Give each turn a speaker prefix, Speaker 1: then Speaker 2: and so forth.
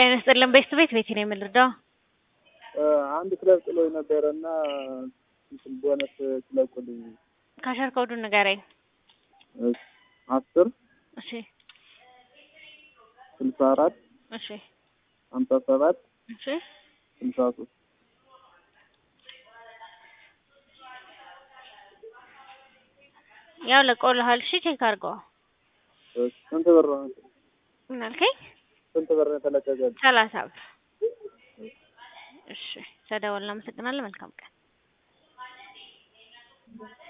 Speaker 1: ጤና ይስጥልን ቤት ቤት ቤት ነው የምንረዳው።
Speaker 2: አንድ ክለብ ጥሎኝ ነበረ እና እንትን ቦነስ ስለቁልኝ
Speaker 1: ካሸር ኮዱን ንገረኝ።
Speaker 2: አስር
Speaker 1: እሺ
Speaker 2: ስልሳ አራት
Speaker 1: እሺ
Speaker 2: ሀምሳ ሰባት
Speaker 1: እሺ
Speaker 2: ስልሳ ሶስት
Speaker 1: ያው ለቆልሃል። እሺ ቼክ አድርገው።
Speaker 2: ስንት ብር ነው?
Speaker 1: ምን አልከኝ?
Speaker 2: ስንት ብር ነው የተለቀቀልኝ?
Speaker 1: ሰላሳ ብር። እሺ ተደወልን። አመሰግናለሁ። መልካም ቀን